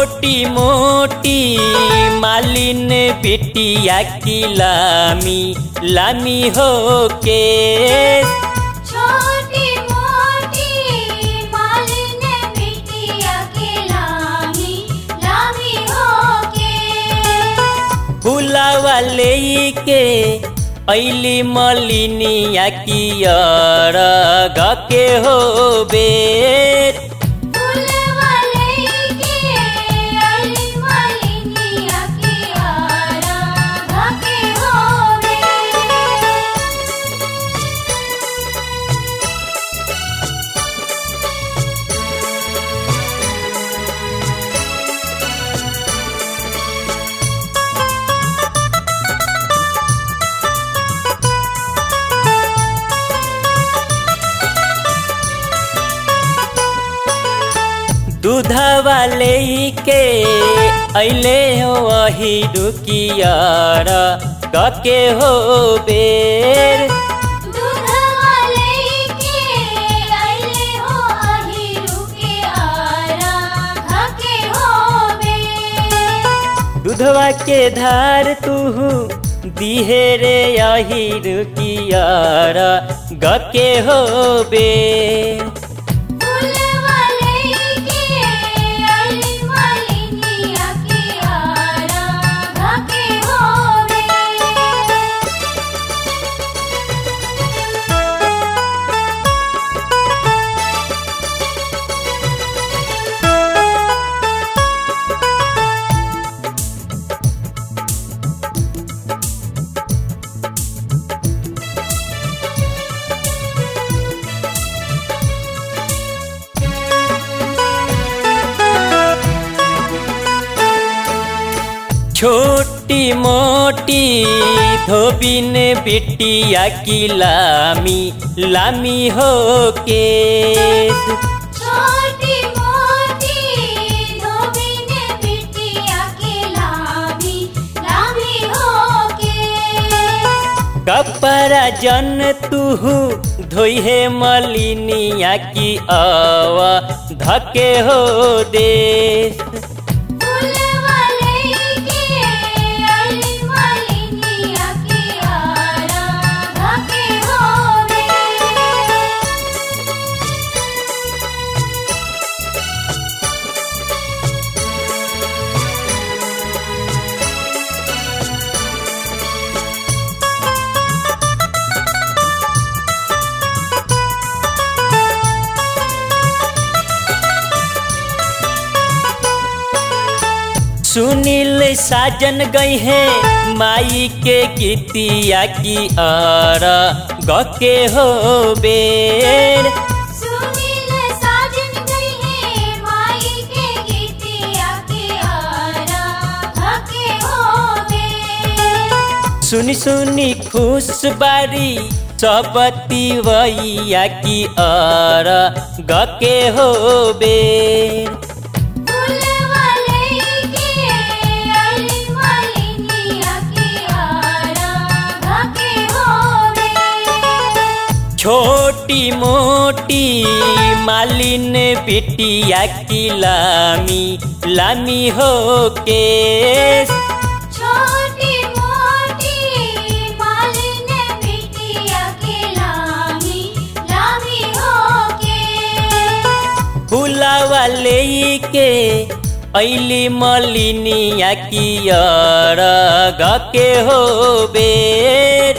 छोटी मोटी मालिन बिटिया की लामी लामी हो के छोटी मोटी मालिन बिटिया के लामी लामी होके फुलावा ले के ऐली मलिनिया की अरग के हो बेर फूलवा लेके आइली मालिनिया के आराधा के होवे दूधवा ले के ऐले हो वही रुकियार के हो बेर दूधवा लेके आइले हो अहिरु के आराधा के होवे दूधवा के धार तू दिहे रे यही रुकियार के हो बेर फूलवा लेके आइली मालिनिया के आराधा के होवे छोटी मोटी धोबिन बिटिया की लामी लामी हो के छोटी मोटी धोबिन बिटिया के लामी लामी होके कपड़ा जन तुहु धोइहे मलिनिया की आवा धके हो देश फूलवा लेके आइली मालिनिया के आराधा के होवे सुनील साजन गई है माई के गीतिया की आर गके हो बेर सुनील साजन गई है माई के गीतिया के आराधा के होवे सुनी सुनी खुश बारी सबती वैया की आर गके हो बेर फूलवा लेके आइली मालिनिया के आराधा के होवे छोटी मोटी मालिन बिटिया की लामी लामी हो के छोटी मोटी मालिन बिटिया के लामी लामी होके फुलावा ले के ऐली मलिनिया की अरग के हो बेर